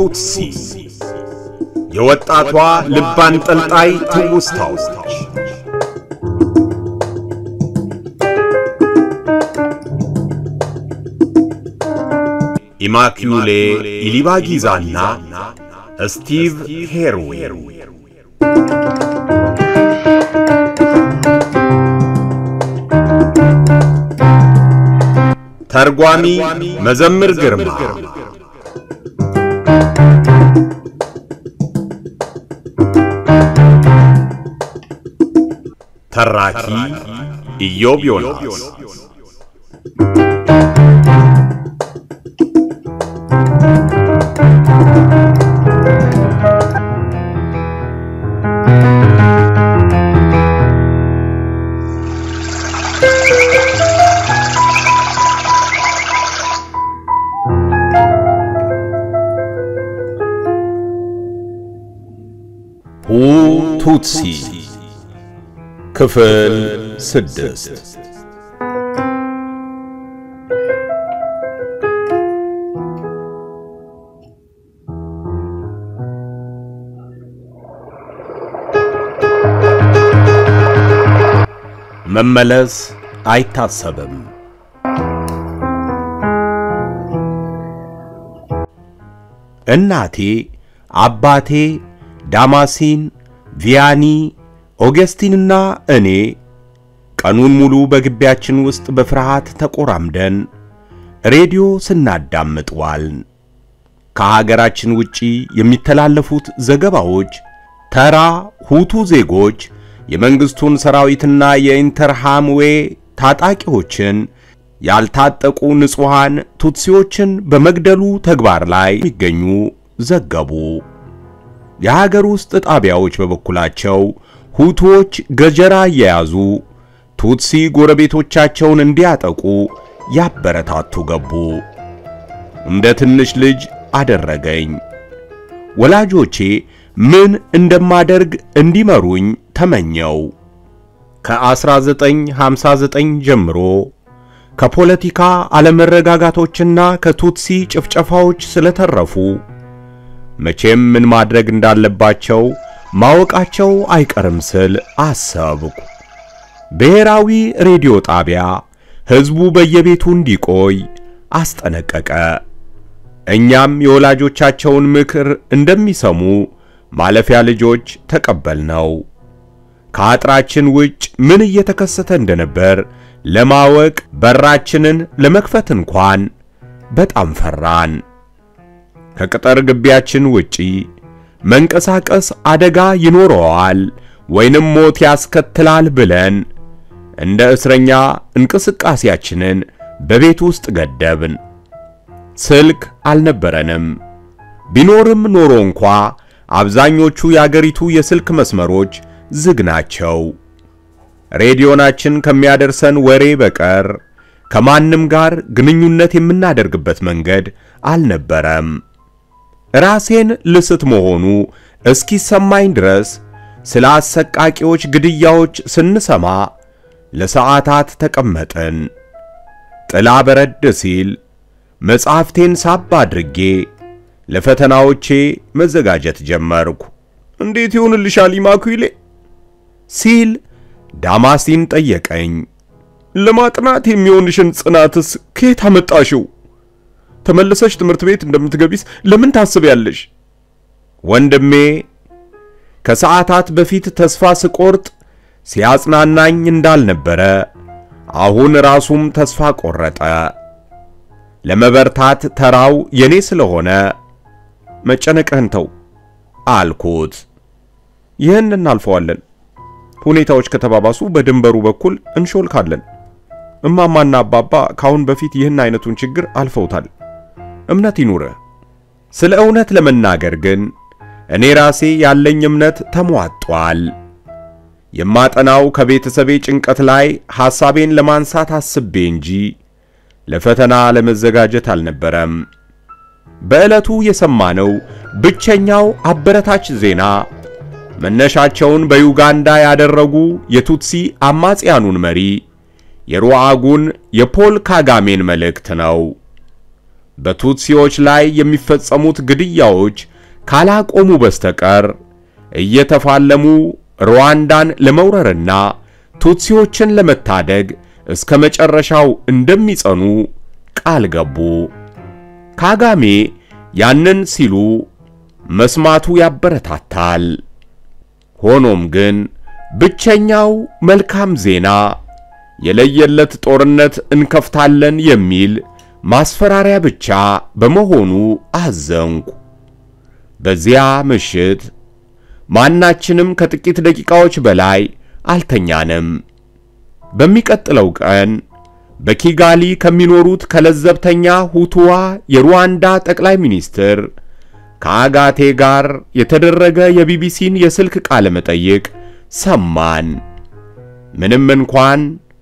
ቱትሲ የወጣቷ ልብ አንጠልጣይ ትውስታዎች ኢማኪዩሌ ኢሊባጊዛና ስቲቭ ሄርዌር ተርጓሚ መዘምር ግርማ ተራኪ ኢዮብ ዮናስ ሁቱትሲ ክፍል ስድስት መመለስ አይታሰብም። እናቴ፣ አባቴ፣ ዳማሲን፣ ቪያኒ፣ ኦገስቲንና እኔ ቀኑን ሙሉ በግቢያችን ውስጥ በፍርሃት ተቆራምደን ሬዲዮ ስናዳምጥ ዋልን። ከሀገራችን ውጪ የሚተላለፉት ዘገባዎች ተራ ሁቱ ዜጎች የመንግስቱን ሰራዊትና የኢንተርሃምዌ ታጣቂዎችን ያልታጠቁ ንጹሃን ቱትሲዎችን በመግደሉ ተግባር ላይ የሚገኙ ዘገቡ። የሀገር ውስጥ ጣቢያዎች በበኩላቸው ሁቱዎች ገጀራ እየያዙ ቱትሲ ጎረቤቶቻቸውን እንዲያጠቁ ያበረታቱ ገቡ። እንደ ትንሽ ልጅ አደረገኝ። ወላጆቼ ምን እንደማደርግ እንዲመሩኝ ተመኘው። ከ1959 ጀምሮ ከፖለቲካ አለመረጋጋቶችና ከቱትሲ ጭፍጨፋዎች ስለተረፉ መቼም ምን ማድረግ እንዳለባቸው ማወቃቸው አይቀርም ስል አሰብኩ። ብሔራዊ ሬዲዮ ጣቢያ ሕዝቡ በየቤቱ እንዲቆይ አስጠነቀቀ። እኛም የወላጆቻቸውን ምክር እንደሚሰሙ ማለፊያ ልጆች ተቀበልነው። ከአጥራችን ውጭ ምን እየተከሰተ እንደነበር ለማወቅ በራችንን ለመክፈት እንኳን በጣም ፈራን። ከቅጥር ግቢያችን ውጪ መንቀሳቀስ አደጋ ይኖረዋል ወይንም ሞት ያስከትላል ብለን እንደ እስረኛ እንቅስቃሴያችንን በቤት ውስጥ ገደብን። ስልክ አልነበረንም። ቢኖርም ኖሮ እንኳ አብዛኞቹ የአገሪቱ የስልክ መስመሮች ዝግ ናቸው። ሬዲዮናችን ከሚያደርሰን ወሬ በቀር ከማንም ጋር ግንኙነት የምናደርግበት መንገድ አልነበረም። ራሴን ልስት መሆኑ እስኪሰማኝ ድረስ ስለ አሰቃቂዎች ግድያዎች ስንሰማ ለሰዓታት ተቀመጥን። ጥላ በረድ ሲል መጽሐፍቴን ሳብ አድርጌ ለፈተናዎቼ መዘጋጀት ጀመርኩ። እንዴት ይሆንልሻል ኢማኩሌ? ሲል ዳማሲን ጠየቀኝ። ለማጥናት የሚሆንሽን ጽናትስ ከየት አመጣሽው? ተመልሰሽ ትምህርት ቤት እንደምትገቢስ ለምን ታስቢያለሽ? ወንድሜ ከሰዓታት በፊት ተስፋ ስቆርጥ ሲያጽናናኝ እንዳልነበረ አሁን ራሱም ተስፋ ቆረጠ። ለመበርታት ተራው የኔ ስለሆነ መጨነቅህን ተው አልኩት። ይህን እናልፈዋለን። ሁኔታዎች ከተባባሱ በድንበሩ በኩል እንሾልካለን። እማማና አባባ ካሁን በፊት ይህን አይነቱን ችግር አልፈውታል። እምነት ይኑርህ። ስለ እውነት ለመናገር ግን እኔ ራሴ ያለኝ እምነት ተሟጧል። የማጠናው ከቤተሰቤ ጭንቀት ላይ ሐሳቤን ለማንሳት አስቤ እንጂ ለፈተና ለመዘጋጀት አልነበረም። በዕለቱ የሰማነው ብቸኛው አበረታች ዜና መነሻቸውን በዩጋንዳ ያደረጉ የቱትሲ አማጽያኑን መሪ የሩዋጉን የፖል ካጋሜን መልእክት ነው። በቱትሲዎች ላይ የሚፈጸሙት ግድያዎች ካላቆሙ በስተቀር እየተፋለሙ ሩዋንዳን ለመውረርና ቱትሲዎችን ለመታደግ እስከ መጨረሻው እንደሚጸኑ ቃል ገቡ። ካጋሜ ያንን ሲሉ መስማቱ ያበረታታል። ሆኖም ግን ብቸኛው መልካም ዜና የለየለት ጦርነት እንከፍታለን የሚል ማስፈራሪያ ብቻ በመሆኑ አዘንኩ። በዚያ ምሽት ማናችንም ከጥቂት ደቂቃዎች በላይ አልተኛንም። በሚቀጥለው ቀን በኪጋሊ ከሚኖሩት ከለዘብተኛ ሁቱዋ የሩዋንዳ ጠቅላይ ሚኒስትር ከአጋቴ ጋር የተደረገ የቢቢሲን የስልክ ቃለ መጠይቅ ሰማን። ምንም እንኳን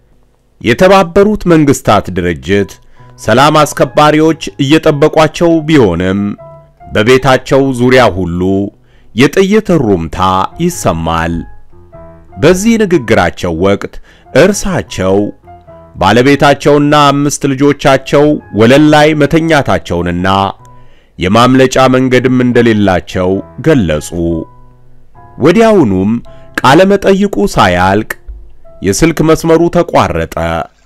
የተባበሩት መንግስታት ድርጅት ሰላም አስከባሪዎች እየጠበቋቸው ቢሆንም በቤታቸው ዙሪያ ሁሉ የጥይት ሩምታ ይሰማል። በዚህ ንግግራቸው ወቅት እርሳቸው ባለቤታቸውና አምስት ልጆቻቸው ወለል ላይ መተኛታቸውንና የማምለጫ መንገድም እንደሌላቸው ገለጹ። ወዲያውኑም ቃለ መጠይቁ ሳያልቅ የስልክ መስመሩ ተቋረጠ።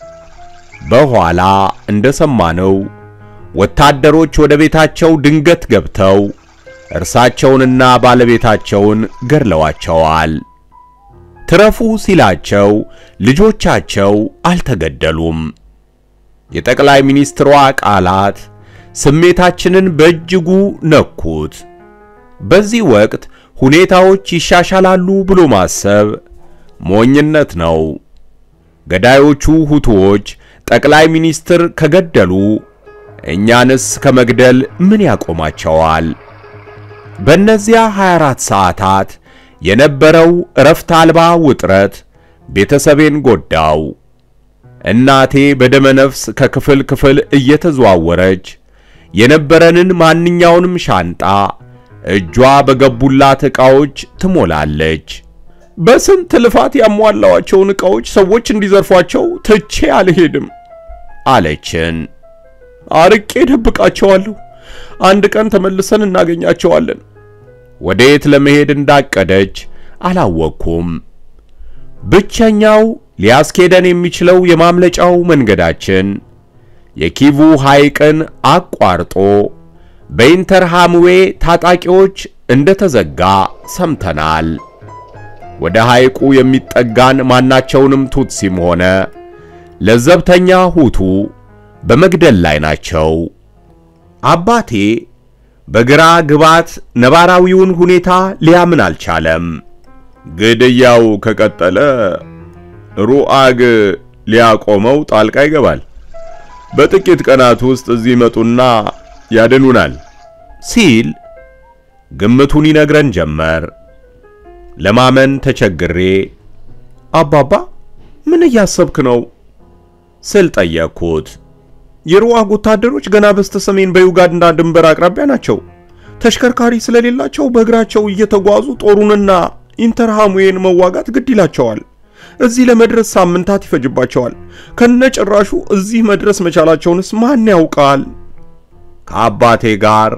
በኋላ እንደሰማነው ወታደሮች ወደ ቤታቸው ድንገት ገብተው እርሳቸውንና ባለቤታቸውን ገድለዋቸዋል። ትረፉ ሲላቸው ልጆቻቸው አልተገደሉም። የጠቅላይ ሚኒስትሯ ቃላት ስሜታችንን በእጅጉ ነኩት። በዚህ ወቅት ሁኔታዎች ይሻሻላሉ ብሎ ማሰብ ሞኝነት ነው። ገዳዮቹ ሁቱዎች ጠቅላይ ሚኒስትር ከገደሉ እኛንስ ከመግደል ምን ያቆማቸዋል? በእነዚያ 24 ሰዓታት የነበረው እረፍት አልባ ውጥረት ቤተሰቤን ጎዳው። እናቴ በደመ ነፍስ ከክፍል ክፍል እየተዘዋወረች የነበረንን ማንኛውንም ሻንጣ እጇ በገቡላት ዕቃዎች ትሞላለች። በስንት ልፋት ያሟላዋቸውን ዕቃዎች ሰዎች እንዲዘርፏቸው ትቼ አልሄድም አለችን። አርቄ ደብቃቸዋለሁ። አንድ ቀን ተመልሰን እናገኛቸዋለን። ወዴት ለመሄድ እንዳቀደች አላወቅኩም። ብቸኛው ሊያስኬደን የሚችለው የማምለጫው መንገዳችን የኪቩ ሐይቅን አቋርጦ በኢንተርሃምዌ ታጣቂዎች እንደተዘጋ ሰምተናል። ወደ ሐይቁ የሚጠጋን ማናቸውንም ቱትሲም ሆነ ለዘብተኛ ሁቱ በመግደል ላይ ናቸው። አባቴ በግራ ግባት ነባራዊውን ሁኔታ ሊያምን አልቻለም። ግድያው ከቀጠለ ሩአግ ሊያቆመው ጣልቃ ይገባል። በጥቂት ቀናት ውስጥ እዚህ መጡና ያድኑናል ሲል ግምቱን ይነግረን ጀመር። ለማመን ተቸግሬ አባባ ምን እያሰብክ ነው ስል ጠየቅኩት። የሩዋግ ወታደሮች ገና በስተ ሰሜን በዩጋንዳ ድንበር አቅራቢያ ናቸው። ተሽከርካሪ ስለሌላቸው በእግራቸው እየተጓዙ ጦሩንና ኢንተርሃሙዌን መዋጋት ግድ ይላቸዋል። እዚህ ለመድረስ ሳምንታት ይፈጅባቸዋል። ከነጭራሹ እዚህ መድረስ መቻላቸውንስ ማን ያውቃል? ከአባቴ ጋር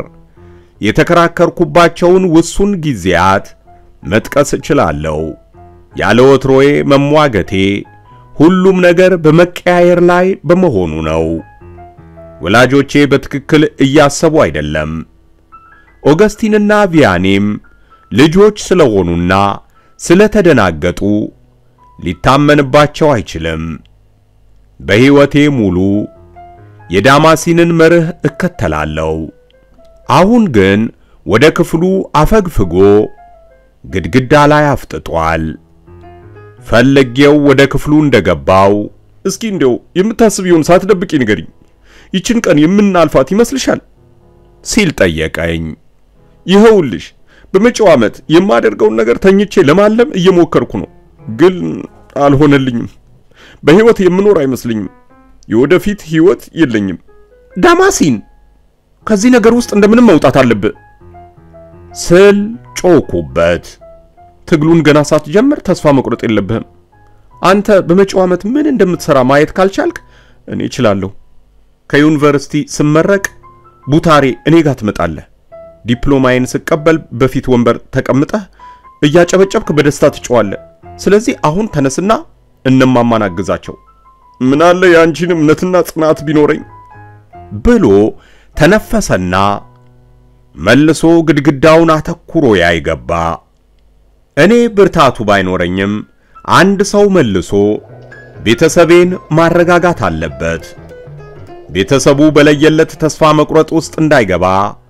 የተከራከርኩባቸውን ውሱን ጊዜያት መጥቀስ እችላለሁ። ያለ ወትሮዬ መሟገቴ ሁሉም ነገር በመቀያየር ላይ በመሆኑ ነው። ወላጆቼ በትክክል እያሰቡ አይደለም። ኦገስቲንና ቪያኔም ልጆች ስለሆኑና ስለተደናገጡ ሊታመንባቸው አይችልም። በሕይወቴ ሙሉ የዳማሲንን መርህ እከተላለሁ። አሁን ግን ወደ ክፍሉ አፈግፍጎ ግድግዳ ላይ አፍጥጧል። ፈለጌው ወደ ክፍሉ እንደገባው እስኪ እንደው የምታስቢውን ሳትደብቂ ንገሪኝ፣ ይችን ቀን የምናልፋት ይመስልሻል? ሲል ጠየቀኝ። ይኸውልሽ በመጪው ዓመት የማደርገውን ነገር ተኝቼ ለማለም እየሞከርኩ ነው፣ ግን አልሆነልኝም። በሕይወት የምኖር አይመስልኝም። የወደፊት ሕይወት የለኝም። ዳማሲን ከዚህ ነገር ውስጥ እንደምንም መውጣት አለብህ ስል ጮኩበት። ትግሉን ገና ሳትጀምር ተስፋ መቁረጥ የለብህም። አንተ በመጪው ዓመት ምን እንደምትሰራ ማየት ካልቻልክ እኔ እችላለሁ። ከዩኒቨርሲቲ ስመረቅ ቡታሬ እኔ ጋር ትመጣለህ። ዲፕሎማዬን ስቀበል በፊት ወንበር ተቀምጠህ እያጨበጨብክ በደስታ ትጮዋለህ። ስለዚህ አሁን ተነስና እነማማን አግዛቸው። ምን አለ የአንቺን እምነትና ጽናት ቢኖረኝ ብሎ ተነፈሰና መልሶ ግድግዳውን አተኩሮ ያይ ገባ። እኔ ብርታቱ ባይኖረኝም አንድ ሰው መልሶ ቤተሰቤን ማረጋጋት አለበት። ቤተሰቡ በለየለት ተስፋ መቁረጥ ውስጥ እንዳይገባ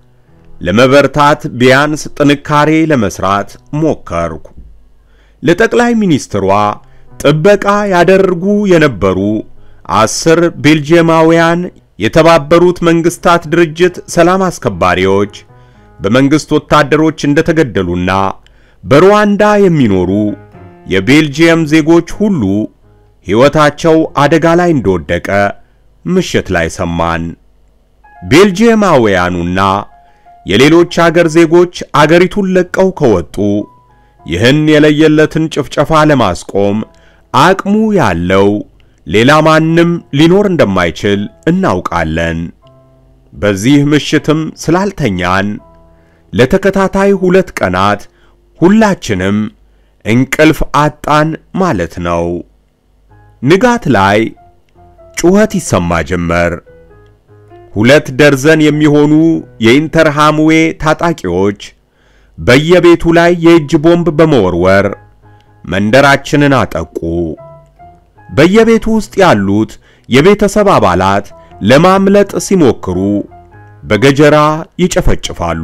ለመበርታት ቢያንስ ጥንካሬ ለመስራት ሞከርኩ። ለጠቅላይ ሚኒስትሯ ጥበቃ ያደርጉ የነበሩ አስር ቤልጂየማውያን የተባበሩት መንግስታት ድርጅት ሰላም አስከባሪዎች በመንግስት ወታደሮች እንደተገደሉና በሩዋንዳ የሚኖሩ የቤልጂየም ዜጎች ሁሉ ሕይወታቸው አደጋ ላይ እንደወደቀ ምሽት ላይ ሰማን። ቤልጂየማውያኑና የሌሎች አገር ዜጎች አገሪቱን ለቀው ከወጡ ይህን የለየለትን ጭፍጨፋ ለማስቆም አቅሙ ያለው ሌላ ማንም ሊኖር እንደማይችል እናውቃለን። በዚህ ምሽትም ስላልተኛን ለተከታታይ ሁለት ቀናት ሁላችንም እንቅልፍ አጣን ማለት ነው። ንጋት ላይ ጩኸት ይሰማ ጀመር። ሁለት ደርዘን የሚሆኑ የኢንተርሃምዌ ታጣቂዎች በየቤቱ ላይ የእጅ ቦምብ በመወርወር መንደራችንን አጠቁ። በየቤቱ ውስጥ ያሉት የቤተሰብ አባላት ለማምለጥ ሲሞክሩ በገጀራ ይጨፈጭፋሉ።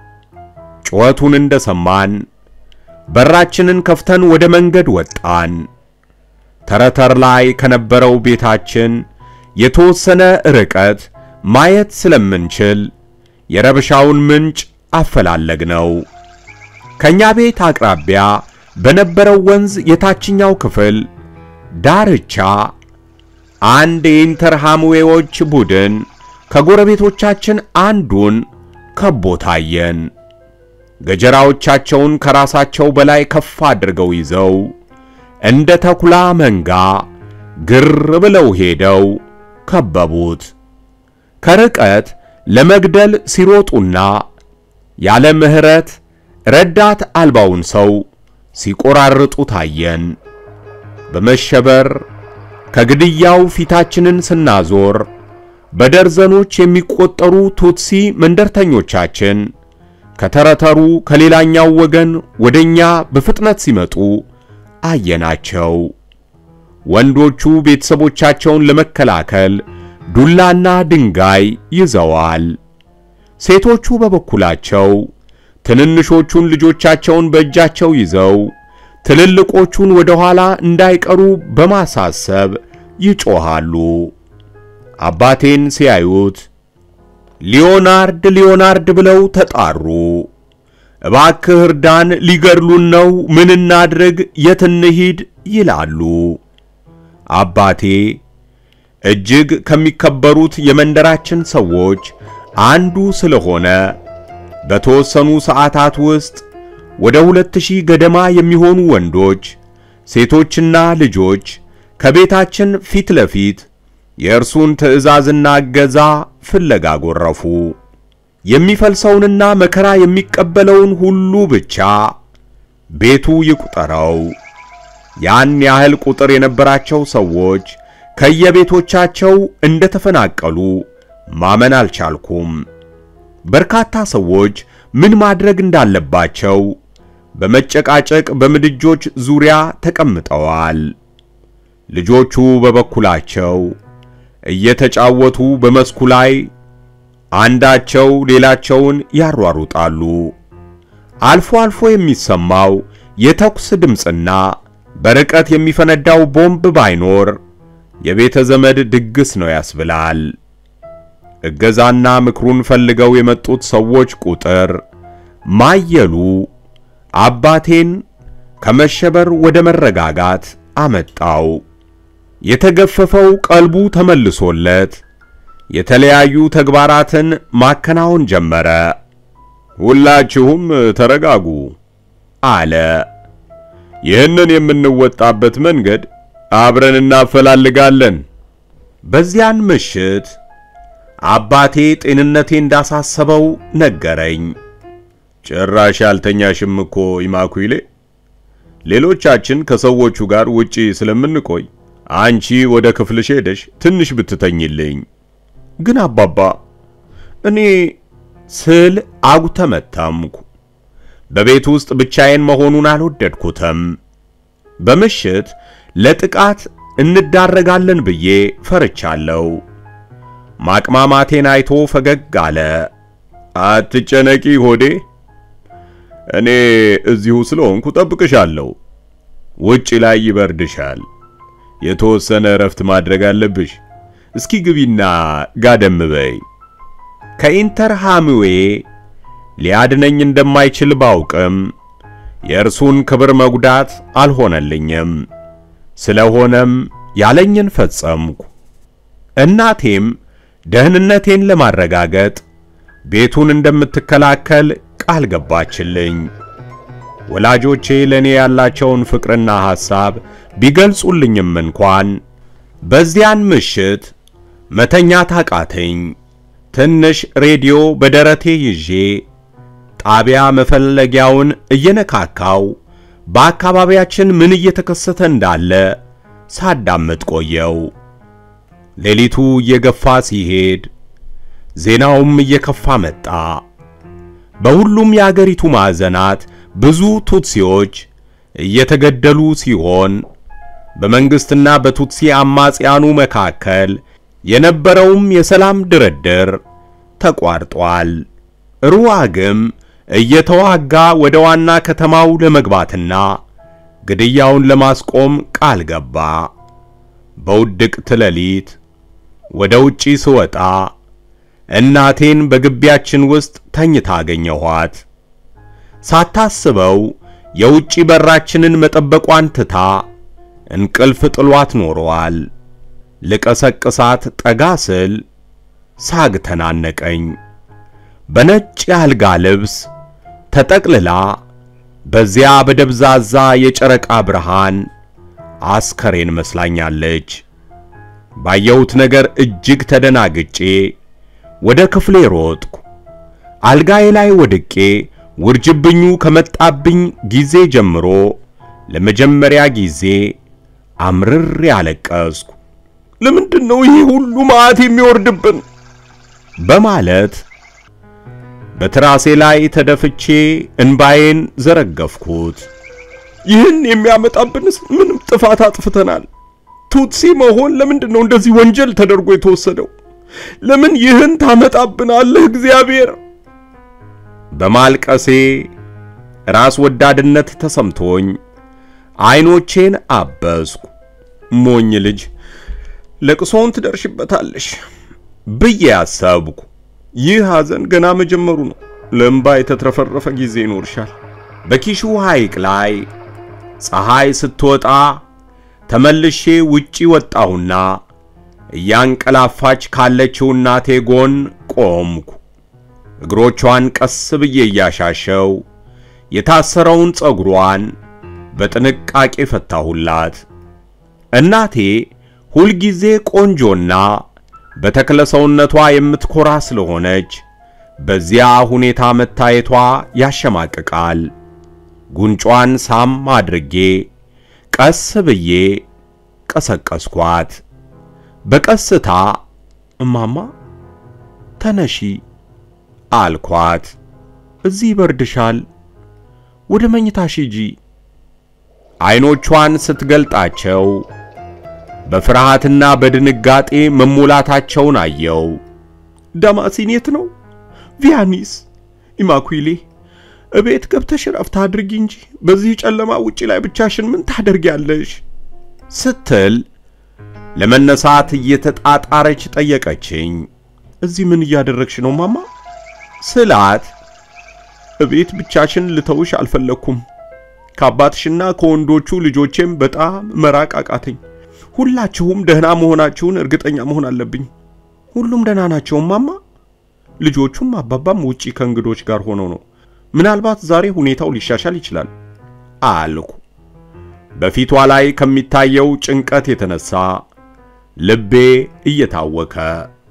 ጩኸቱን እንደሰማን በራችንን ከፍተን ወደ መንገድ ወጣን። ተረተር ላይ ከነበረው ቤታችን የተወሰነ ርቀት ማየት ስለምንችል የረብሻውን ምንጭ አፈላለግነው። ከኛ ቤት አቅራቢያ በነበረው ወንዝ የታችኛው ክፍል ዳርቻ አንድ የኢንተርሃምዌዎች ቡድን ከጎረቤቶቻችን አንዱን ከቦ ታየን። ገጀራዎቻቸውን ከራሳቸው በላይ ከፍ አድርገው ይዘው እንደ ተኩላ መንጋ ግር ብለው ሄደው ከበቡት። ከርቀት ለመግደል ሲሮጡና ያለ ምሕረት ረዳት አልባውን ሰው ሲቆራርጡ ታየን። በመሸበር ከግድያው ፊታችንን ስናዞር በደርዘኖች የሚቆጠሩ ቱትሲ መንደርተኞቻችን ከተረተሩ ከሌላኛው ወገን ወደኛ በፍጥነት ሲመጡ አየናቸው። ወንዶቹ ቤተሰቦቻቸውን ለመከላከል ዱላና ድንጋይ ይዘዋል። ሴቶቹ በበኩላቸው ትንንሾቹን ልጆቻቸውን በእጃቸው ይዘው ትልልቆቹን ወደ ኋላ እንዳይቀሩ በማሳሰብ ይጮሃሉ። አባቴን ሲያዩት ሊዮናርድ ሊዮናርድ ብለው ተጣሩ። እባክህ እርዳን፣ ሊገድሉን ነው፣ ምን እናድርግ፣ የት እንሂድ ይላሉ። አባቴ እጅግ ከሚከበሩት የመንደራችን ሰዎች አንዱ ስለሆነ በተወሰኑ ሰዓታት ውስጥ ወደ ሁለት ሺህ ገደማ የሚሆኑ ወንዶች፣ ሴቶችና ልጆች ከቤታችን ፊት ለፊት የእርሱን ትዕዛዝና እገዛ ፍለጋ ጎረፉ። የሚፈልሰውንና መከራ የሚቀበለውን ሁሉ ብቻ ቤቱ ይቁጠረው። ያን ያህል ቁጥር የነበራቸው ሰዎች ከየቤቶቻቸው እንደተፈናቀሉ ማመን አልቻልኩም። በርካታ ሰዎች ምን ማድረግ እንዳለባቸው በመጨቃጨቅ በምድጆች ዙሪያ ተቀምጠዋል። ልጆቹ በበኩላቸው እየተጫወቱ በመስኩ ላይ አንዳቸው ሌላቸውን ያሯሩጣሉ። አልፎ አልፎ የሚሰማው የተኩስ ድምፅና በርቀት የሚፈነዳው ቦምብ ባይኖር የቤተ ዘመድ ድግስ ነው ያስብላል። እገዛና ምክሩን ፈልገው የመጡት ሰዎች ቁጥር ማየሉ አባቴን ከመሸበር ወደ መረጋጋት አመጣው። የተገፈፈው ቀልቡ ተመልሶለት የተለያዩ ተግባራትን ማከናወን ጀመረ። ሁላችሁም ተረጋጉ አለ። ይህንን የምንወጣበት መንገድ አብረን እናፈላልጋለን። በዚያን ምሽት አባቴ ጤንነቴ እንዳሳሰበው ነገረኝ። ጭራሽ ያልተኛሽም እኮ ይማኩይሌ። ሌሎቻችን ከሰዎቹ ጋር ውጪ ስለምንቆይ አንቺ ወደ ክፍልሽ ሄደሽ ትንሽ ብትተኝልኝ። ግን አባባ እኔ ስል አጉተመተምኩ። በቤት ውስጥ ብቻዬን መሆኑን አልወደድኩትም። በምሽት ለጥቃት እንዳረጋለን ብዬ ፈርቻለሁ። ማቅማማቴን አይቶ ፈገግ አለ። አትጨነቂ ሆዴ፣ እኔ እዚሁ ስለሆንኩ ጠብቅሻለሁ። ውጪ ላይ ይበርድሻል። የተወሰነ እረፍት ማድረግ አለብሽ። እስኪ ግቢና ጋደም በይ። ከኢንተርሃምዌ ሊያድነኝ እንደማይችል ባውቅም የእርሱን ክብር መጉዳት አልሆነልኝም። ስለሆነም ያለኝን ፈጸምኩ። እናቴም ደህንነቴን ለማረጋገጥ ቤቱን እንደምትከላከል ቃል ገባችልኝ። ወላጆቼ ለኔ ያላቸውን ፍቅርና ሐሳብ ቢገልጹልኝም እንኳን በዚያን ምሽት መተኛት አቃተኝ። ትንሽ ሬዲዮ በደረቴ ይዤ ጣቢያ መፈለጊያውን እየነካካው በአካባቢያችን ምን እየተከሰተ እንዳለ ሳዳምጥ ቆየው። ሌሊቱ እየገፋ ሲሄድ ዜናውም እየከፋ መጣ። በሁሉም የአገሪቱ ማዕዘናት ብዙ ቱትሲዎች እየተገደሉ ሲሆን በመንግስትና በቱትሲ አማጽያኑ መካከል የነበረውም የሰላም ድርድር ተቋርጧል። ሩዋግም እየተዋጋ ወደ ዋና ከተማው ለመግባትና ግድያውን ለማስቆም ቃል ገባ። በውድቅት ሌሊት ወደ ውጪ ስወጣ እናቴን በግቢያችን ውስጥ ተኝታ አገኘኋት። ሳታስበው የውጪ በራችንን መጠበቋን ትታ እንቅልፍ ጥሏት ኖሯል። ልቀሰቅሳት ጠጋ ስል ሳግ ተናነቀኝ። በነጭ የአልጋ ልብስ ተጠቅልላ በዚያ በደብዛዛ የጨረቃ ብርሃን አስከሬን መስላኛለች። ባየሁት ነገር እጅግ ተደናግጬ ወደ ክፍሌ ሮጥኩ። አልጋዬ ላይ ወድቄ ውርጅብኙ ከመጣብኝ ጊዜ ጀምሮ ለመጀመሪያ ጊዜ አምርሬ አለቀስኩ። ለምንድን ነው ይህ ሁሉ መዓት የሚወርድብን? በማለት በትራሴ ላይ ተደፍቼ እንባዬን ዘረገፍኩት። ይህን የሚያመጣብንስ ምንም ጥፋት አጥፍተናል? ቱትሲ መሆን ለምንድን ነው እንደዚህ ወንጀል ተደርጎ የተወሰደው? ለምን ይህን ታመጣብናለህ እግዚአብሔር? በማልቀሴ ራስ ወዳድነት ተሰምቶኝ አይኖቼን አበስኩ። ሞኝ ልጅ ለቅሶውን ትደርሽበታለሽ ብዬ አሰብኩ። ይህ ሐዘን ገና መጀመሩ ነው። ለእምባ የተትረፈረፈ ጊዜ ይኖርሻል። በኪሹ ሐይቅ ላይ ፀሐይ ስትወጣ ተመልሼ ውጪ ወጣሁና እያንቀላፋች ካለችው እናቴ ጎን ቆምኩ። እግሮቿን ቀስ ብዬ እያሻሸው የታሰረውን ፀጉሯን በጥንቃቄ ፈታሁላት። እናቴ ሁልጊዜ ቆንጆና በተክለ ሰውነቷ የምትኮራ ስለሆነች በዚያ ሁኔታ መታየቷ ያሸማቅቃል። ጉንጯን ሳም አድርጌ ቀስ ብዬ ቀሰቀስኳት። በቀስታ እማማ ተነሺ አልኳት። እዚህ ይበርድሻል፣ ወደ መኝታሽ ሂጂ። አይኖቿን ስትገልጣቸው በፍርሃትና በድንጋጤ መሞላታቸውን አየው። ዳማሲን የት ነው? ቪያኒስ ኢማኩሌ፣ እቤት ገብተሽ ረፍት አድርጊ እንጂ በዚህ ጨለማ ውጪ ላይ ብቻሽን ምን ታደርጊያለሽ? ስትል ለመነሳት እየተጣጣረች ጠየቀችኝ። እዚህ ምን እያደረግሽ ነው ማማ? ስላት እቤት ብቻሽን ልተውሽ አልፈለኩም። ከአባትሽና ከወንዶቹ ልጆቼም በጣም መራቅ አቃተኝ። ሁላችሁም ደህና መሆናችሁን እርግጠኛ መሆን አለብኝ። ሁሉም ደህና ናቸው ማማ። ልጆቹም አባባም ውጪ ከእንግዶች ጋር ሆነው ነው። ምናልባት ዛሬ ሁኔታው ሊሻሻል ይችላል አልኩ። በፊቷ ላይ ከሚታየው ጭንቀት የተነሳ ልቤ እየታወከ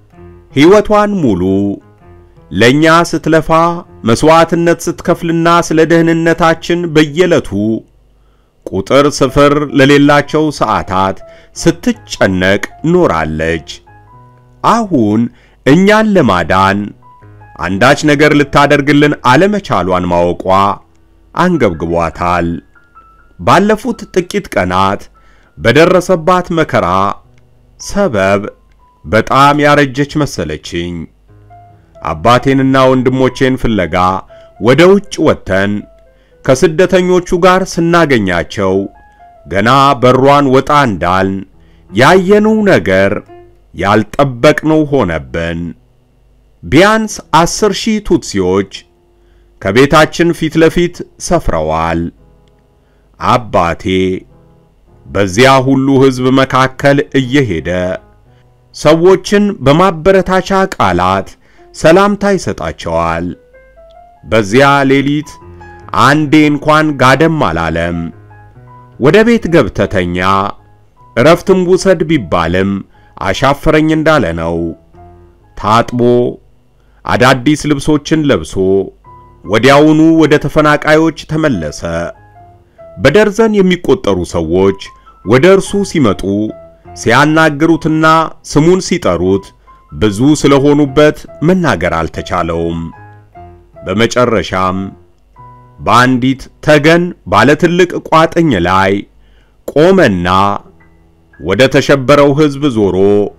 ሕይወቷን ሙሉ ለኛ ስትለፋ መስዋዕትነት ስትከፍልና ስለ ደህንነታችን በየዕለቱ ቁጥር ስፍር ለሌላቸው ሰዓታት ስትጨነቅ ኖራለች። አሁን እኛን ለማዳን አንዳች ነገር ልታደርግልን አለመቻሏን ማወቋ አንገብግቧታል። ባለፉት ጥቂት ቀናት በደረሰባት መከራ ሰበብ በጣም ያረጀች መሰለችኝ። አባቴንና ወንድሞቼን ፍለጋ ወደ ውጭ ወጥተን ከስደተኞቹ ጋር ስናገኛቸው ገና በሯን ወጣ እንዳልን ያየነው ነገር ያልጠበቅነው ሆነብን። ቢያንስ አስር ሺህ ቱትሲዎች ከቤታችን ፊት ለፊት ሰፍረዋል። አባቴ በዚያ ሁሉ ሕዝብ መካከል እየሄደ ሰዎችን በማበረታቻ ቃላት ሰላምታ ይሰጣቸዋል። በዚያ ሌሊት አንዴ እንኳን ጋደም አላለም። ወደ ቤት ገብተተኛ እረፍትም ውሰድ ቢባልም አሻፈረኝ እንዳለ ነው። ታጥቦ አዳዲስ ልብሶችን ለብሶ ወዲያውኑ ወደ ተፈናቃዮች ተመለሰ። በደርዘን የሚቆጠሩ ሰዎች ወደ እርሱ ሲመጡ ሲያናግሩትና ስሙን ሲጠሩት ብዙ ስለሆኑበት መናገር አልተቻለውም። በመጨረሻም በአንዲት ተገን ባለ ትልቅ ቋጥኝ ላይ ቆመና ወደ ተሸበረው ሕዝብ ዞሮ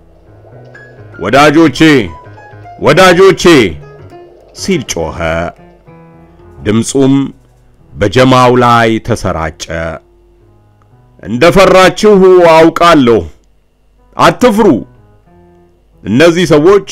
ወዳጆቼ ወዳጆቼ ሲል ጮኸ። ድምፁም በጀማው ላይ ተሰራጨ። እንደፈራችሁ አውቃለሁ፣ አትፍሩ። እነዚህ ሰዎች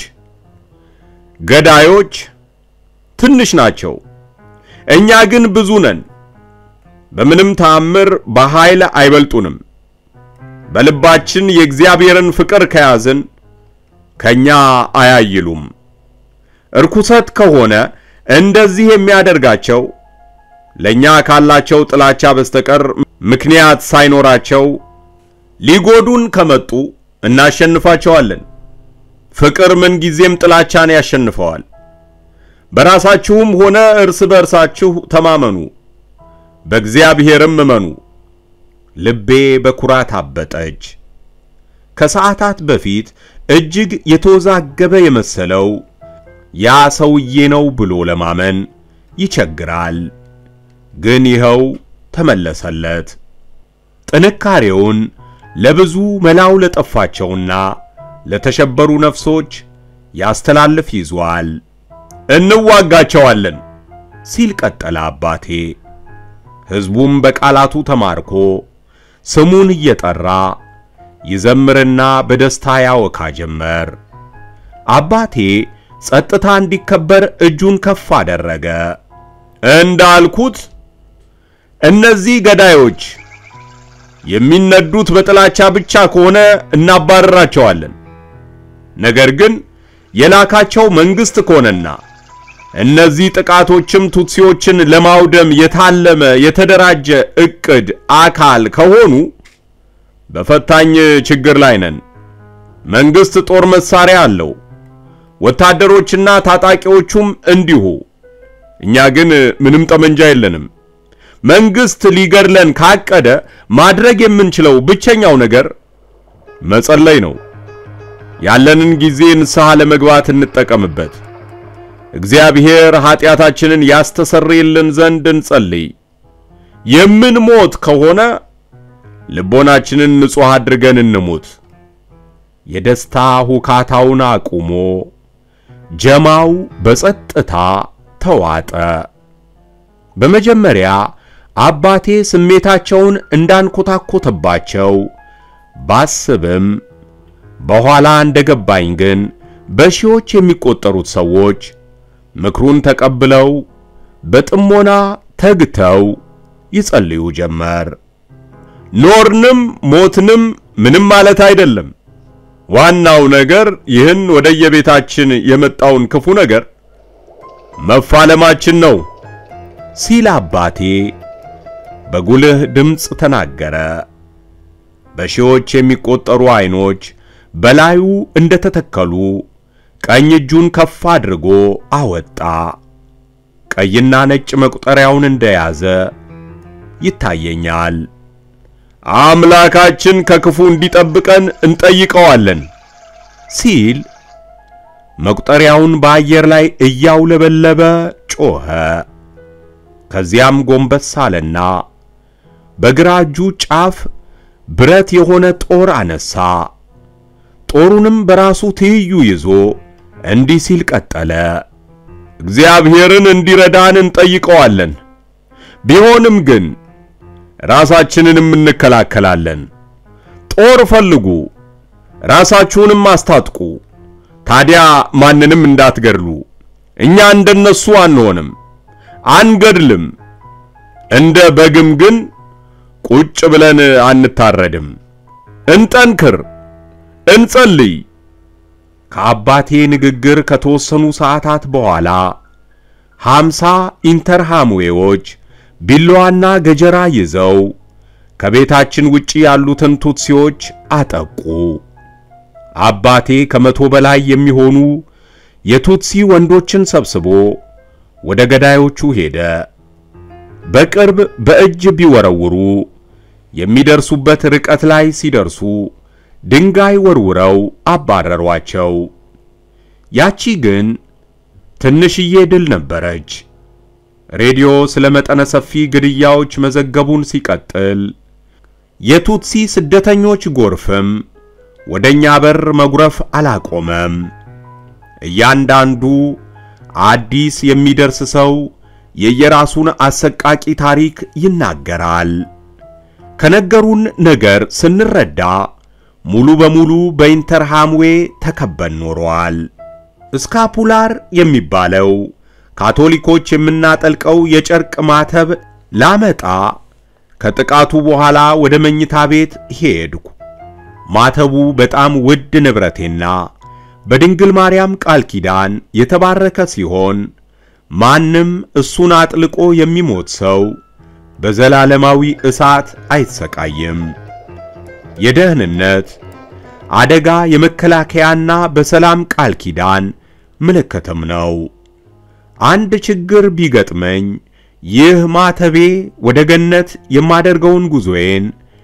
ገዳዮች ትንሽ ናቸው፣ እኛ ግን ብዙ ነን። በምንም ተአምር በኃይል አይበልጡንም። በልባችን የእግዚአብሔርን ፍቅር ከያዝን ከኛ አያይሉም። እርኩሰት ከሆነ እንደዚህ የሚያደርጋቸው ለኛ ካላቸው ጥላቻ በስተቀር ምክንያት ሳይኖራቸው ሊጎዱን ከመጡ እናሸንፋቸዋለን። ፍቅር ምንጊዜም ጥላቻን ያሸንፈዋል። በራሳችሁም ሆነ እርስ በርሳችሁ ተማመኑ፣ በእግዚአብሔርም እመኑ። ልቤ በኩራት አበጠች። ከሰዓታት በፊት እጅግ የተወዛገበ የመሰለው ያ ሰውዬ ነው ብሎ ለማመን ይቸግራል። ግን ይኸው ተመለሰለት። ጥንካሬውን ለብዙ መላው ለጠፋቸውና ለተሸበሩ ነፍሶች ያስተላልፍ ይዟል። እንዋጋቸዋለን ሲል ቀጠለ አባቴ። ሕዝቡም በቃላቱ ተማርኮ ስሙን እየጠራ ይዘምርና በደስታ ያወካ ጀመር። አባቴ ጸጥታ እንዲከበር እጁን ከፍ አደረገ። እንዳልኩት እነዚህ ገዳዮች የሚነዱት በጥላቻ ብቻ ከሆነ እናባረራቸዋለን። ነገር ግን የላካቸው መንግስት ከሆነና እነዚህ ጥቃቶችም ቱትሲዎችን ለማውደም የታለመ የተደራጀ ዕቅድ አካል ከሆኑ በፈታኝ ችግር ላይ ነን። መንግስት ጦር መሳሪያ አለው፣ ወታደሮችና ታጣቂዎቹም እንዲሁ። እኛ ግን ምንም ጠመንጃ የለንም። መንግስት ሊገድለን ካቀደ ማድረግ የምንችለው ብቸኛው ነገር መጸለይ ነው። ያለንን ጊዜ ንስሐ ለመግባት እንጠቀምበት። እግዚአብሔር ኃጢአታችንን ያስተሰርይልን ዘንድ እንጸልይ። የምንሞት ከሆነ ልቦናችንን ንጹሕ አድርገን እንሙት። የደስታ ሁካታውን አቁሞ ጀማው በጸጥታ ተዋጠ። በመጀመሪያ አባቴ ስሜታቸውን እንዳንኮታኮተባቸው ባስብም በኋላ እንደገባኝ ግን በሺዎች የሚቆጠሩት ሰዎች ምክሩን ተቀብለው በጥሞና ተግተው ይጸልዩ ጀመር። ኖርንም ሞትንም ምንም ማለት አይደለም። ዋናው ነገር ይህን ወደየቤታችን የመጣውን ክፉ ነገር መፋለማችን ነው ሲል አባቴ በጉልህ ድምፅ ተናገረ። በሺዎች የሚቆጠሩ አይኖች በላዩ እንደተተከሉ ቀኝ እጁን ከፍ አድርጎ አወጣ። ቀይና ነጭ መቁጠሪያውን እንደያዘ ይታየኛል። አምላካችን ከክፉ እንዲጠብቀን እንጠይቀዋለን ሲል መቁጠሪያውን በአየር ላይ እያውለበለበ ጮኸ። ከዚያም ጎንበስ አለና በግራ እጁ ጫፍ ብረት የሆነ ጦር አነሳ። ጦሩንም በራሱ ትይዩ ይዞ እንዲህ ሲል ቀጠለ። እግዚአብሔርን እንዲረዳን እንጠይቀዋለን። ቢሆንም ግን ራሳችንንም እንከላከላለን። ጦር ፈልጉ፣ ራሳችሁንም አስታጥቁ። ታዲያ ማንንም እንዳትገድሉ። እኛ እንደነሱ አንሆንም፣ አንገድልም። እንደ በግም ግን ቁጭ ብለን አንታረድም። እንጠንክር፣ እንጸልይ። ከአባቴ ንግግር ከተወሰኑ ሰዓታት በኋላ ሃምሳ ኢንተርሃምዌዎች ቢላዋና ገጀራ ይዘው ከቤታችን ውጪ ያሉትን ቱትሲዎች አጠቁ። አባቴ ከመቶ በላይ የሚሆኑ የቱትሲ ወንዶችን ሰብስቦ ወደ ገዳዮቹ ሄደ። በቅርብ በእጅ ቢወረውሩ የሚደርሱበት ርቀት ላይ ሲደርሱ ድንጋይ ወርውረው አባረሯቸው። ያቺ ግን ትንሽዬ ድል ነበረች። ሬዲዮ ስለ መጠነ ሰፊ ግድያዎች መዘገቡን ሲቀጥል የቱትሲ ስደተኞች ጎርፍም ወደኛ በር መጉረፍ አላቆመም። እያንዳንዱ አዲስ የሚደርስ ሰው የየራሱን አሰቃቂ ታሪክ ይናገራል። ከነገሩን ነገር ስንረዳ ሙሉ በሙሉ በኢንተርሃምዌ ተከበን ኖሯል። ስካፑላር የሚባለው ካቶሊኮች የምናጠልቀው የጨርቅ ማተብ ላመጣ ከጥቃቱ በኋላ ወደ መኝታ ቤት ሄድኩ። ማተቡ በጣም ውድ ንብረቴና በድንግል ማርያም ቃል ኪዳን የተባረከ ሲሆን ማንም እሱን አጥልቆ የሚሞት ሰው በዘላለማዊ እሳት አይሰቃይም። የደህንነት አደጋ የመከላከያና በሰላም ቃል ኪዳን ምልክትም ነው። አንድ ችግር ቢገጥመኝ ይህ ማተቤ ወደ ገነት የማደርገውን ጉዞዬን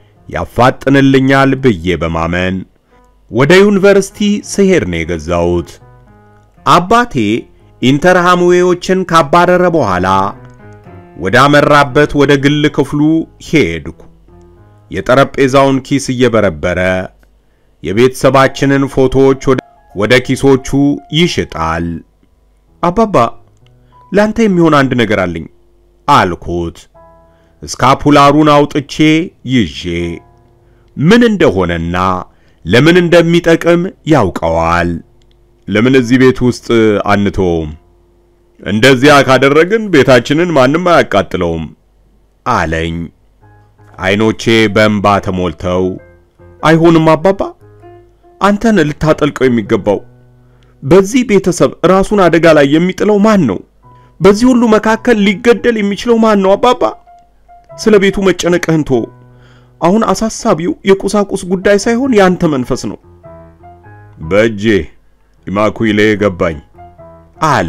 ያፋጥንልኛል ብዬ በማመን ወደ ዩኒቨርሲቲ ስሄድ ነው የገዛሁት። አባቴ ኢንተርሃምዌዎችን ካባረረ በኋላ ወደ አመራበት ወደ ግል ክፍሉ ሄድኩ። የጠረጴዛውን ኪስ እየበረበረ የቤተሰባችንን ፎቶዎች ወደ ኪሶቹ ይሽጣል። አባባ ላንተ የሚሆን አንድ ነገር አለኝ አልኩት። ስካፑላሩን አውጥቼ ይዤ ምን እንደሆነና ለምን እንደሚጠቅም ያውቀዋል። ለምን እዚህ ቤት ውስጥ አንተውም? እንደዚያ ካደረግን ቤታችንን ማንም አያቃጥለውም አለኝ። አይኖቼ በእንባ ተሞልተው አይሆንም አባባ፣ አንተን ልታጠልቀው የሚገባው በዚህ ቤተሰብ ራሱን አደጋ ላይ የሚጥለው ማን ነው? በዚህ ሁሉ መካከል ሊገደል የሚችለው ማን ነው? አባባ ስለ ቤቱ መጨነቅህን ቶ አሁን አሳሳቢው የቁሳቁስ ጉዳይ ሳይሆን ያንተ መንፈስ ነው። በእጄ ኢማኩሌ ገባኝ አለ።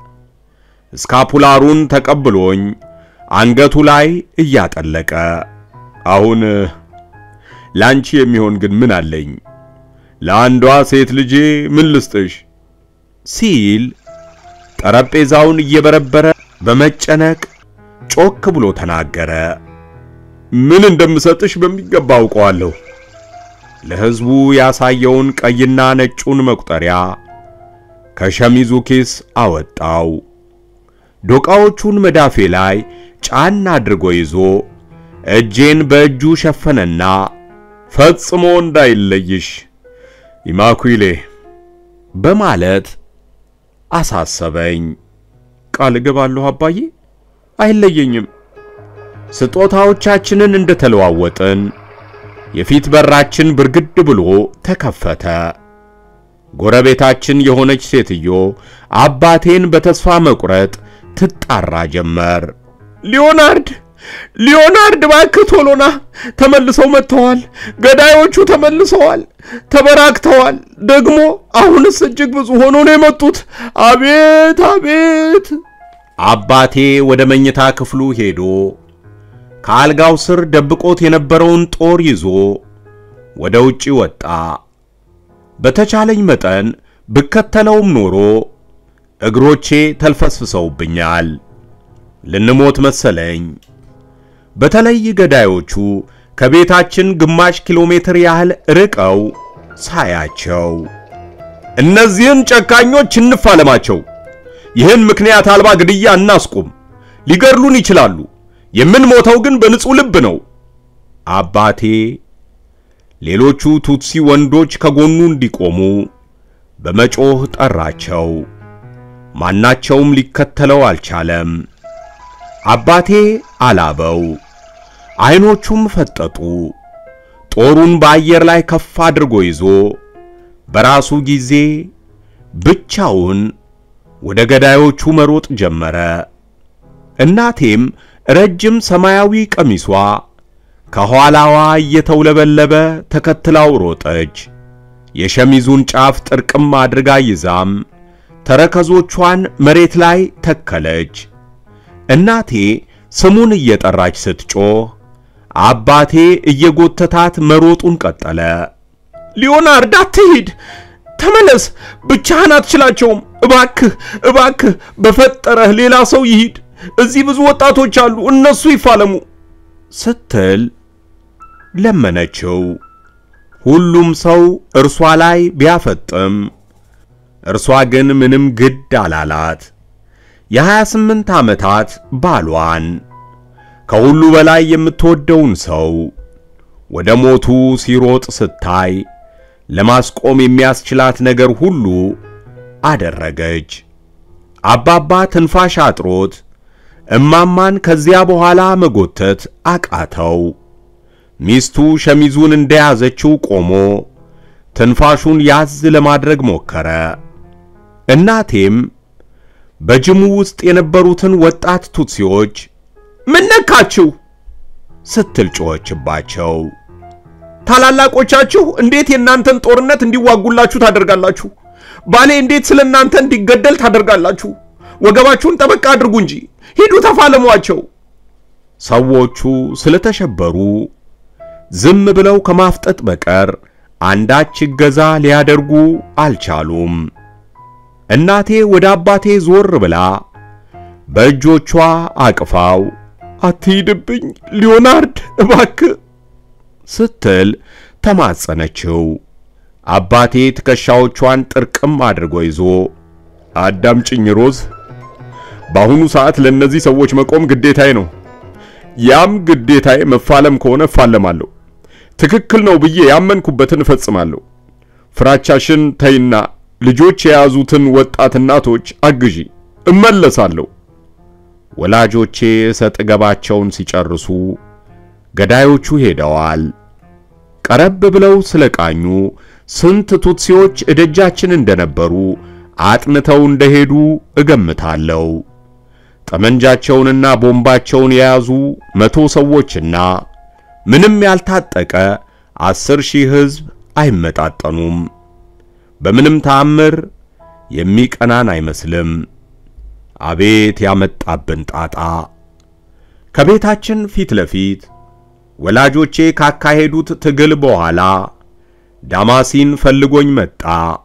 ስካፑላሩን ተቀብሎኝ አንገቱ ላይ እያጠለቀ አሁን ላንቺ የሚሆን ግን ምን አለኝ? ለአንዷ ሴት ልጄ ምን ልስጥሽ? ሲል ጠረጴዛውን እየበረበረ በመጨነቅ ጮክ ብሎ ተናገረ። ምን እንደምሰጥሽ በሚገባ አውቀዋለሁ። ለሕዝቡ ያሳየውን ቀይና ነጩን መቁጠሪያ ከሸሚዙ ኪስ አወጣው። ዶቃዎቹን መዳፌ ላይ ጫን አድርጎ ይዞ እጄን በእጁ ሸፈነና ፈጽሞ እንዳይለይሽ ኢማኩሌ በማለት አሳሰበኝ። ቃል እገባለሁ አባዬ፣ አይለየኝም። ስጦታዎቻችንን እንደተለዋወጥን የፊት በራችን ብርግድ ብሎ ተከፈተ። ጎረቤታችን የሆነች ሴትዮ አባቴን በተስፋ መቁረጥ ትጣራ ጀመር። ሊዮናርድ ሊዮናርድ እባክህ ቶሎና፣ ተመልሰው መጥተዋል። ገዳዮቹ ተመልሰዋል፣ ተበራክተዋል። ደግሞ አሁንስ እጅግ ብዙ ሆኖ ነው የመጡት። አቤት አቤት! አባቴ ወደ መኝታ ክፍሉ ሄዶ ከአልጋው ስር ደብቆት የነበረውን ጦር ይዞ ወደ ውጪ ወጣ። በተቻለኝ መጠን ብከተለውም ኖሮ እግሮቼ ተልፈስፍሰውብኛል። ልንሞት መሰለኝ። በተለይ ገዳዮቹ ከቤታችን ግማሽ ኪሎ ሜትር ያህል ርቀው ሳያቸው እነዚህን ጨካኞች እንፋለማቸው፣ ይህን ምክንያት አልባ ግድያ እናስቁም፣ ሊገድሉን ይችላሉ፣ የምንሞተው ግን በንጹሕ ልብ ነው። አባቴ ሌሎቹ ቱትሲ ወንዶች ከጎኑ እንዲቆሙ በመጮህ ጠራቸው። ማናቸውም ሊከተለው አልቻለም። አባቴ አላበው፣ አይኖቹም ፈጠጡ። ጦሩን በአየር ላይ ከፍ አድርጎ ይዞ በራሱ ጊዜ ብቻውን ወደ ገዳዮቹ መሮጥ ጀመረ። እናቴም ረጅም ሰማያዊ ቀሚሷ ከኋላዋ እየተውለበለበ ተከትላው ሮጠች። የሸሚዙን ጫፍ ጥርቅም አድርጋ ይዛም ተረከዞቿን መሬት ላይ ተከለች። እናቴ ስሙን እየጠራች ስትጮህ አባቴ እየጎተታት መሮጡን ቀጠለ። ሊዮናርድ አትሂድ፣ ተመለስ፣ ብቻህን አትችላቸውም። እባክህ እባክህ፣ በፈጠረህ ሌላ ሰው ይሂድ። እዚህ ብዙ ወጣቶች አሉ፣ እነሱ ይፋለሙ ስትል ለመነችው። ሁሉም ሰው እርሷ ላይ ቢያፈጥም እርሷ ግን ምንም ግድ አላላት። የ28 ዓመታት ባሏን ከሁሉ በላይ የምትወደውን ሰው ወደ ሞቱ ሲሮጥ ስታይ ለማስቆም የሚያስችላት ነገር ሁሉ አደረገች። አባባ ትንፋሽ አጥሮት እማማን ከዚያ በኋላ መጎተት አቃተው። ሚስቱ ሸሚዙን እንደያዘችው ቆሞ ትንፋሹን ያዝ ለማድረግ ሞከረ። እናቴም በጅሙ ውስጥ የነበሩትን ወጣት ቱትሲዎች ምን ነካችሁ ስትል ጮኸችባቸው። ታላላቆቻችሁ እንዴት የእናንተን ጦርነት እንዲዋጉላችሁ ታደርጋላችሁ? ባሌ እንዴት ስለ እናንተ እንዲገደል ታደርጋላችሁ? ወገባችሁን ጠበቅ አድርጉ እንጂ ሂዱ ተፋለሟቸው። ሰዎቹ ስለተሸበሩ ዝም ብለው ከማፍጠጥ በቀር አንዳች እገዛ ሊያደርጉ አልቻሉም። እናቴ ወደ አባቴ ዞር ብላ በእጆቿ አቅፋው አትሂድብኝ ሊዮናርድ እባክህ ስትል ተማጸነችው። አባቴ ትከሻዎቿን ጥርቅም አድርጎ ይዞ አዳምጪኝ ሮዝ፣ በአሁኑ ሰዓት ለእነዚህ ሰዎች መቆም ግዴታዬ ነው። ያም ግዴታዬ መፋለም ከሆነ እፋለማለሁ። ትክክል ነው ብዬ ያመንኩበትን እፈጽማለሁ። ፍራቻሽን ተይና ልጆች የያዙትን ወጣት እናቶች አግዢ፣ እመለሳለሁ። ወላጆቼ ሰጥ ገባቸውን ሲጨርሱ ገዳዮቹ ሄደዋል። ቀረብ ብለው ስለቃኙ ስንት ቱትሲዎች እደጃችን እንደነበሩ አጥንተው እንደሄዱ እገምታለሁ። ጠመንጃቸውንና ቦምባቸውን የያዙ መቶ ሰዎችና ምንም ያልታጠቀ አስር ሺህ ሕዝብ አይመጣጠኑም። በምንም ተአምር የሚቀናን አይመስልም። አቤት ያመጣብን ጣጣ! ከቤታችን ፊት ለፊት ወላጆቼ ካካሄዱት ትግል በኋላ ዳማሲን ፈልጎኝ መጣ።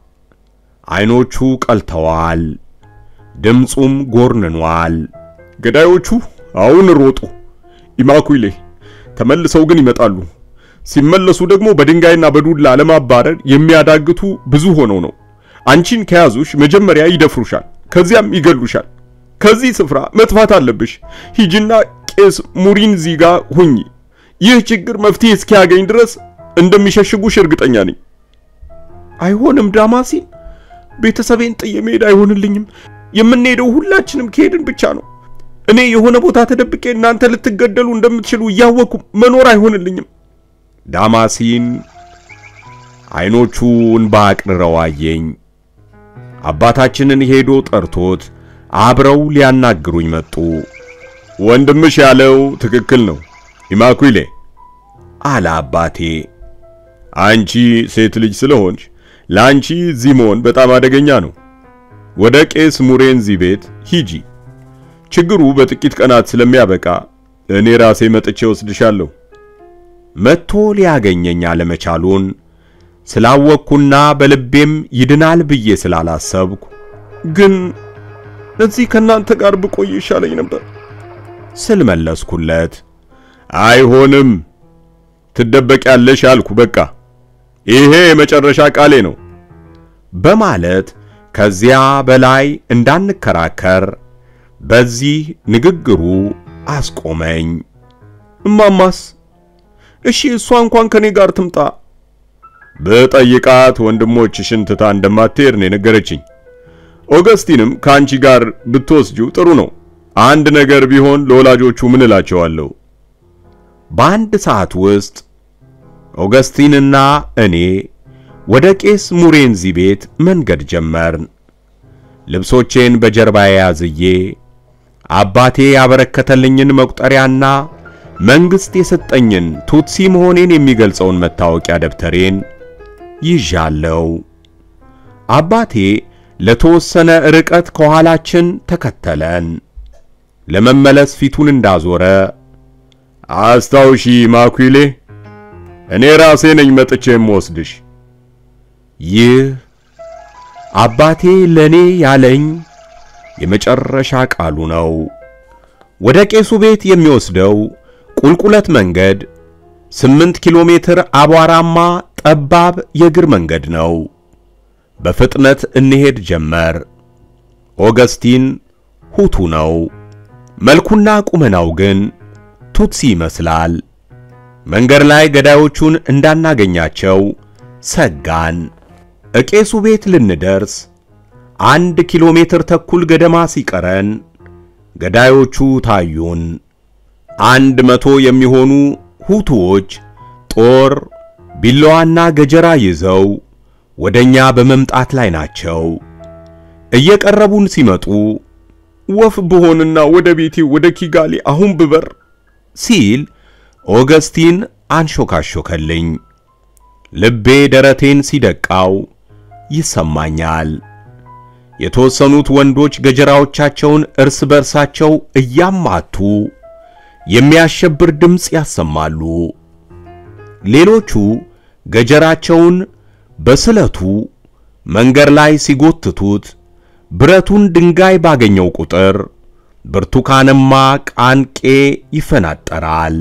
አይኖቹ ቀልተዋል፣ ድምፁም ጎርንኗል። ገዳዮቹ አሁን ሮጡ ኢማኩሌ፣ ተመልሰው ግን ይመጣሉ። ሲመለሱ ደግሞ በድንጋይና በዱላ ለማባረር የሚያዳግቱ ብዙ ሆነው ነው። አንቺን ከያዙሽ መጀመሪያ ይደፍሩሻል፣ ከዚያም ይገሉሻል። ከዚህ ስፍራ መጥፋት አለብሽ። ሂጂና ቄስ ሙሪንዚ ጋር ሁኚ። ይህ ችግር መፍትሄ እስኪያገኝ ድረስ እንደሚሸሽጉሽ እርግጠኛ ነኝ። አይሆንም ዳማሲን፣ ቤተሰቤን ጥዬ መሄድ አይሆንልኝም። የምንሄደው ሁላችንም ከሄድን ብቻ ነው። እኔ የሆነ ቦታ ተደብቄ እናንተ ልትገደሉ እንደምትችሉ እያወቅኩ መኖር አይሆንልኝም። ዳማሲን አይኖቹ እንባ አቅርረው አየኝ። አባታችንን ሄዶ ጠርቶት አብረው ሊያናግሩኝ መጡ። ወንድምሽ ያለው ትክክል ነው ኢማኩሌ አለ አባቴ። አንቺ ሴት ልጅ ስለሆንሽ ለአንቺ እዚህ መሆን በጣም አደገኛ ነው። ወደ ቄስ ሙሬንዚ ቤት ሂጂ። ችግሩ በጥቂት ቀናት ስለሚያበቃ እኔ ራሴ መጥቼ ወስድሻለሁ። መጥቶ ሊያገኘኝ አለመቻሉን ስላወቅኩና በልቤም ይድናል ብዬ ስላላሰብኩ ግን እዚህ ከናንተ ጋር ብቆይ ይሻለኝ ነበር ስል መለስኩለት። አይሆንም፣ ትደበቂያለሽ አልኩ። በቃ ይሄ የመጨረሻ ቃሌ ነው በማለት ከዚያ በላይ እንዳንከራከር በዚህ ንግግሩ አስቆመኝ። እማማስ? እሺ እሷ እንኳን ከኔ ጋር ትምጣ። በጠይቃት ወንድሞችሽን ትታ እንደማትሄድ ነው የነገረችኝ። ኦገስቲንም ከአንቺ ጋር ብትወስጂው ጥሩ ነው። አንድ ነገር ቢሆን ለወላጆቹ ምን እላቸዋለሁ? በአንድ ሰዓት ውስጥ ኦገስቲንና እኔ ወደ ቄስ ሙሬንዚ ቤት መንገድ ጀመርን። ልብሶቼን በጀርባዬ ያዝዬ አባቴ ያበረከተልኝን መቁጠሪያና መንግሥት የሰጠኝን ቱትሲ መሆኔን የሚገልጸውን መታወቂያ ደብተሬን ይዣለው። አባቴ ለተወሰነ ርቀት ከኋላችን ተከተለን። ለመመለስ ፊቱን እንዳዞረ አስታውሺ ማኩሌ፣ እኔ ራሴ ነኝ መጥቼ የምወስድሽ። ይህ አባቴ ለኔ ያለኝ የመጨረሻ ቃሉ ነው። ወደ ቄሱ ቤት የሚወስደው ቁልቁለት መንገድ ስምንት ኪሎ ሜትር አቧራማ ጠባብ የእግር መንገድ ነው። በፍጥነት እንሄድ ጀመር። ኦገስቲን ሁቱ ነው። መልኩና ቁመናው ግን ቱትሲ ይመስላል። መንገድ ላይ ገዳዮቹን እንዳናገኛቸው ሰጋን። እቄሱ ቤት ልንደርስ አንድ ኪሎ ሜትር ተኩል ገደማ ሲቀረን ገዳዮቹ ታዩን። አንድ መቶ የሚሆኑ ሁቱዎች ጦር፣ ቢላዋና ገጀራ ይዘው ወደኛ በመምጣት ላይ ናቸው። እየቀረቡን ሲመጡ ወፍ ብሆንና ወደ ቤቴ ወደ ኪጋሊ አሁን ብበር ሲል ኦገስቲን አንሾካሾከልኝ። ልቤ ደረቴን ሲደቃው ይሰማኛል። የተወሰኑት ወንዶች ገጀራዎቻቸውን እርስ በርሳቸው እያማቱ የሚያሸብር ድምፅ ያሰማሉ። ሌሎቹ ገጀራቸውን በስለቱ መንገድ ላይ ሲጎትቱት ብረቱን ድንጋይ ባገኘው ቁጥር ብርቱካንማ ቃንቄ ይፈናጠራል።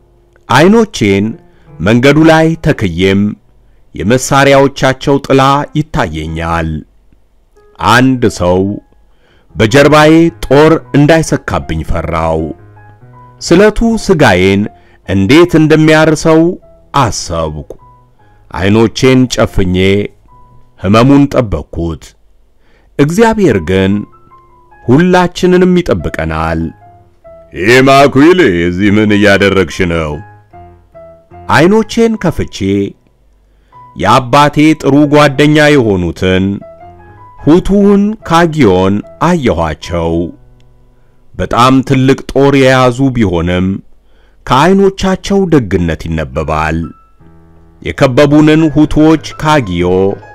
አይኖቼን መንገዱ ላይ ተክዬም የመሳሪያዎቻቸው ጥላ ይታየኛል። አንድ ሰው በጀርባዬ ጦር እንዳይሰካብኝ ፈራው። ስለቱ ስጋዬን እንዴት እንደሚያርሰው አሰብኩ። አይኖቼን ጨፍኜ ሕመሙን ጠበቅኩት። እግዚአብሔር ግን ሁላችንንም ይጠብቀናል። ኢማኩሌ እዚህ ምን እያደረግሽ ነው? አይኖቼን ከፍቼ የአባቴ ጥሩ ጓደኛ የሆኑትን ሁቱን ካጊዮን አየኋቸው። በጣም ትልቅ ጦር የያዙ ቢሆንም ከዐይኖቻቸው ደግነት ይነበባል። የከበቡንን ሁቱዎች ካጊዮ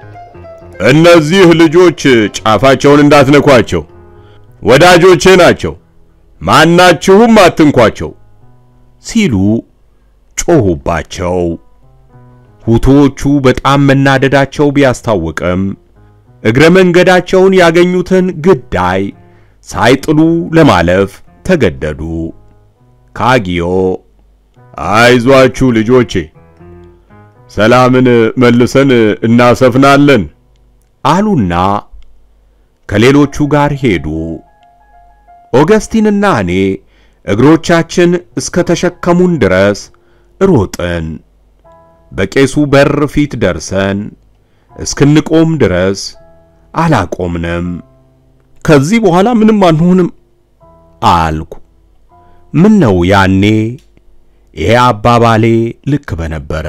እነዚህ ልጆች ጫፋቸውን እንዳትነኳቸው፣ ወዳጆቼ ናቸው፣ ማናችሁም አትንኳቸው ሲሉ ጮኹባቸው። ሁቱዎቹ በጣም መናደዳቸው ቢያስታውቅም እግረ መንገዳቸውን ያገኙትን ግዳይ ሳይጥሉ ለማለፍ ተገደዱ። ካጊዮ አይዟችሁ ልጆቼ፣ ሰላምን መልሰን እናሰፍናለን አሉና ከሌሎቹ ጋር ሄዱ። ኦገስቲንና እኔ እግሮቻችን እስከ ተሸከሙን ድረስ ሮጥን። በቄሱ በር ፊት ደርሰን እስክንቆም ድረስ አላቆምንም። ከዚህ በኋላ ምንም አንሆንም አልኩ። ምን ነው ያኔ ይሄ አባባሌ ልክ በነበረ።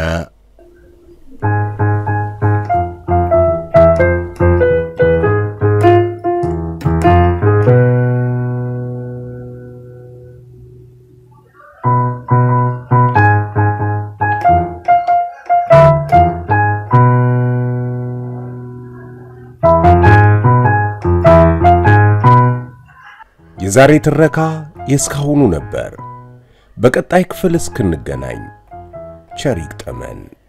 የዛሬ ትረካ የእስካሁኑ ነበር። በቀጣይ ክፍል እስክንገናኝ ቸር ይግጠመን።